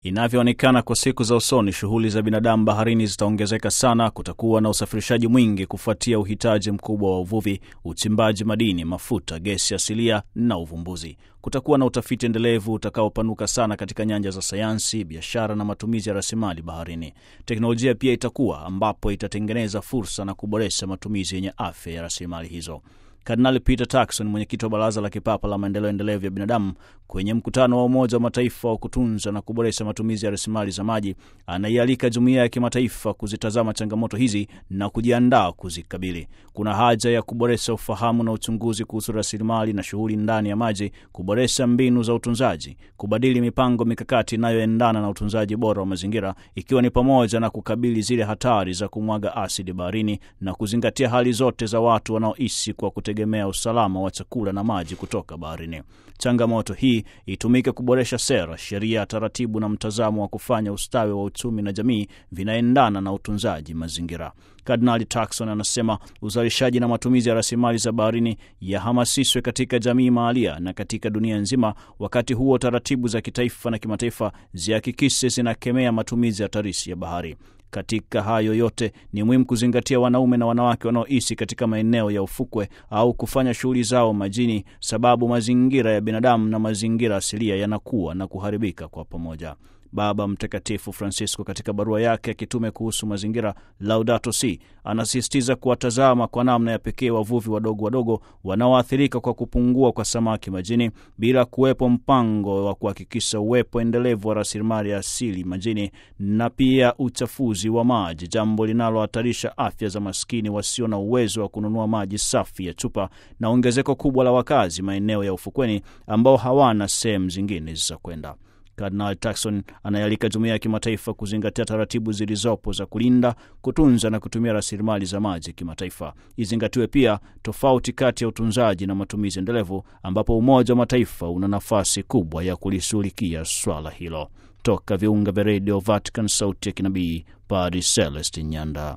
Inavyoonekana kwa siku za usoni, shughuli za binadamu baharini zitaongezeka sana. Kutakuwa na usafirishaji mwingi kufuatia uhitaji mkubwa wa uvuvi, uchimbaji madini, mafuta, gesi asilia na uvumbuzi. Kutakuwa na utafiti endelevu utakaopanuka sana katika nyanja za sayansi, biashara na matumizi ya rasilimali baharini. Teknolojia pia itakuwa, ambapo itatengeneza fursa na kuboresha matumizi yenye afya ya rasilimali hizo. Kardinali Peter Turkson, mwenyekiti wa Baraza la Kipapa la Maendeleo Endelevu ya Binadamu, kwenye mkutano wa Umoja wa Mataifa wa kutunza na kuboresha matumizi ya rasilimali za maji, anaialika jumuiya ya kimataifa kuzitazama changamoto hizi na kujiandaa kuzikabili. Kuna haja ya kuboresha ufahamu na uchunguzi kuhusu rasilimali na shughuli ndani ya maji, kuboresha mbinu za utunzaji, kubadili mipango mikakati inayoendana na utunzaji bora wa mazingira, ikiwa ni pamoja na kukabili zile hatari za kumwaga asidi baharini na kuzingatia hali zote za watu wanaoishi kwa kutegemea usalama wa chakula na maji kutoka baharini. Changamoto hii itumike kuboresha sera, sheria, taratibu na mtazamo wa kufanya ustawi wa uchumi na jamii vinaendana na utunzaji mazingira. Kardinali Turkson anasema uzalishaji na matumizi ya rasilimali za baharini yahamasishwe katika jamii mahalia na katika dunia nzima. Wakati huo, taratibu za kitaifa na kimataifa zihakikishe zinakemea matumizi hatarishi ya bahari. Katika hayo yote ni muhimu kuzingatia wanaume na wanawake wanaoishi katika maeneo ya ufukwe au kufanya shughuli zao majini, sababu mazingira ya binadamu na mazingira asilia yanakuwa na kuharibika kwa pamoja. Baba Mtakatifu Francisco katika barua yake ya kitume kuhusu mazingira Laudato Si anasisitiza kuwatazama kwa namna ya pekee wavuvi wadogo wadogo wanaoathirika kwa kupungua kwa samaki majini, bila kuwepo mpango wa kuhakikisha uwepo endelevu wa rasilimali ya asili majini, na pia uchafuzi wa maji, jambo linalohatarisha afya za maskini wasio na uwezo wa kununua maji safi ya chupa, na ongezeko kubwa la wakazi maeneo ya ufukweni ambao hawana sehemu zingine za kwenda. Kardinal Turkson anayalika jumuiya ya kimataifa kuzingatia taratibu zilizopo za kulinda, kutunza na kutumia rasilimali za maji kimataifa. Izingatiwe pia tofauti kati ya utunzaji na matumizi endelevu, ambapo Umoja wa Mataifa una nafasi kubwa ya kulishughulikia swala hilo. Toka viunga vya redio Vatican, sauti ya kinabii, Padre Celestin Nyanda.